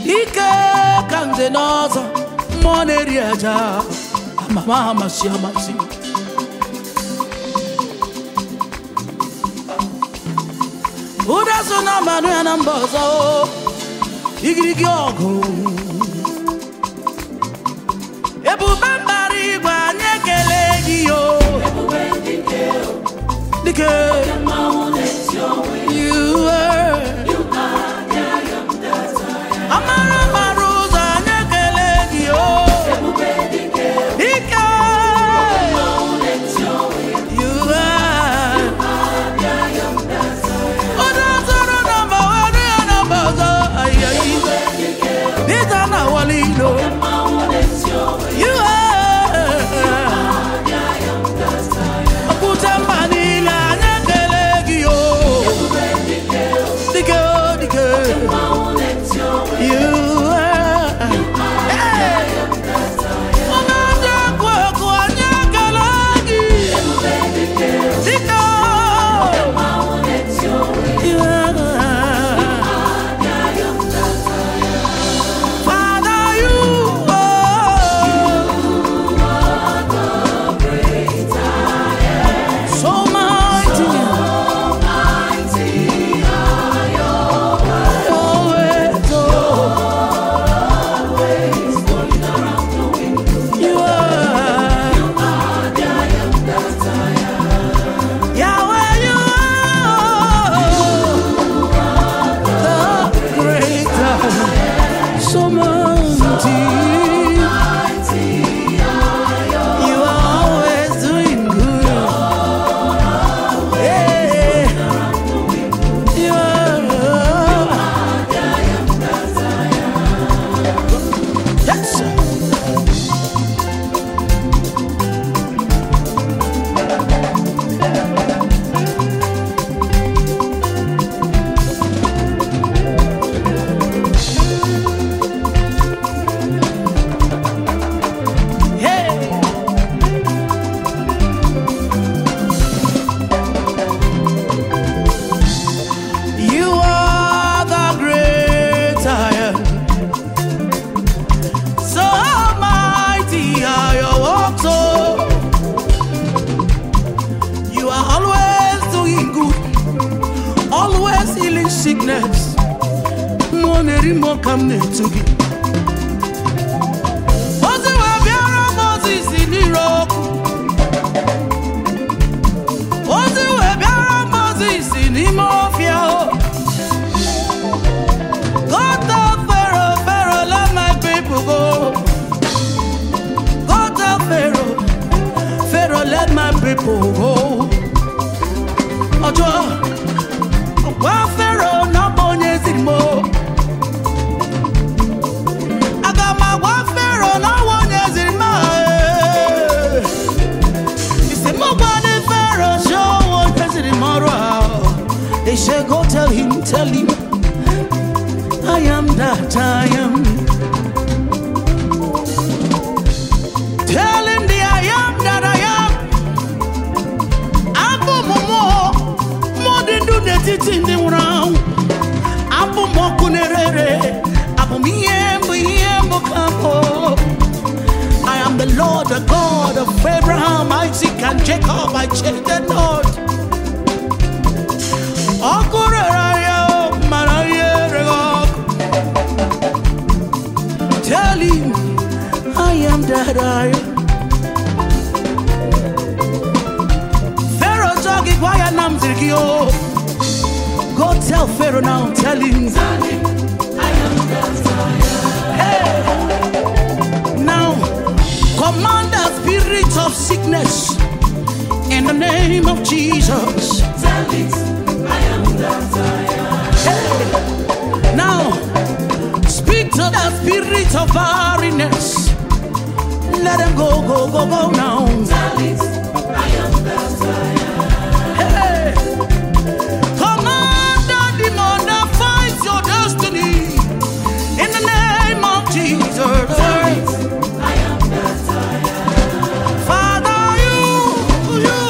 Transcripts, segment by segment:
ike ka nze n'ọzọ mmụọ na-eri aja amama amasị amasị ụda so na mmanụ ya na mba ọzọ igirigi ọgụ ebube mbara igwe anyị ekele gị yo dike you were amara mara ụzọ anyị ekele gị yo ike you were onye zọrọ nọmba onye ya nọmba ọzọ ayayi dịta na wali ilo you are okwute mba niile anyị ekele gị yo dike o dike you are Hey! onye ndị ekwu ekwu anyị ekele gị dike o you are Father, you are so mighty. Always, oh, you are. Yahweh, you are the greater. So mighty. You are always doing good. Yeah. You are. Yes, sir. Hey. You are the great I am. So mighty are your works, oh. You are always doing good, always healing sickness. Money more come near to you. Ozi wee bịara Moses n'ire ọkụ. Ozi wee bịara Moses n'ime ọfịa o. Go tell Pharaoh, Pharaoh, let my people go. Go tell Pharaoh, Pharaoh, let my people go. Ọjọ́ gwa Pharaoh na ọ bụ onye ziri m o. Aga m agwa Pharaoh na ọ bụ onye ziri m a. Isi m gwa ndị Pharaoh si ọ bụ onye ziri m ọrụ a. They say go tell him, tell him. I am that I am. Tell him the I am that I am. Abụ m mmụọ, mmụọ dị ndụ n'etiti ndị nwụrụ anwụ. Abụ m ọkụ na-ere abụ m ihe mbụ ihe mbụ ka mbụ. I am the Lord, the God of Abraham, Isaac, and Jacob. I change the Lord. Ọkụ rere ya mara ihe rere ọkụ. Tell him I am that I am. Pharaoh talk it why I am zirgi o. Go tell Pharaoh now, tell him. Hey. Now command the spirit of sickness in the name of Jesus. Hey. Now speak to the spirit of barrenness. Let them go, go, go, go now. Hey. Command the demon that fights your destiny in the name of Jesus. Father, you, you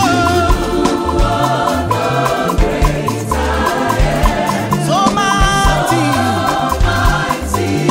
are so mighty.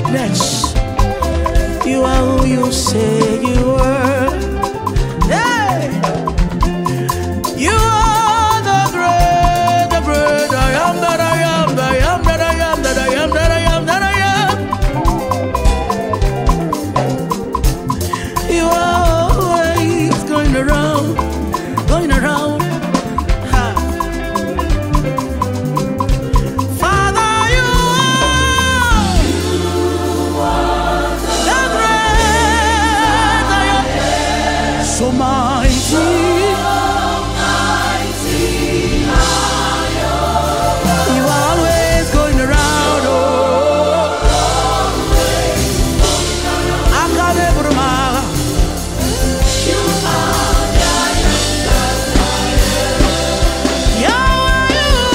sickness. You are who you say you are. Hey! You are the great, the great I am that I am, that I am, that I am, that I am, that I am, that I am. You are always going around, going around. Ha. Father, you are the great I am. So mighty. You are always going around, oh. Akadebruma. Yahweh,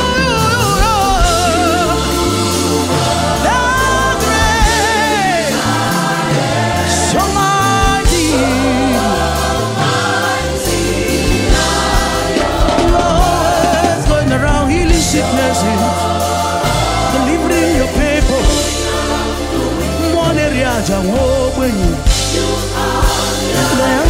the great, so mighty. You are always going around healing sicknesses, delivering your people. One area, Jawob, when you.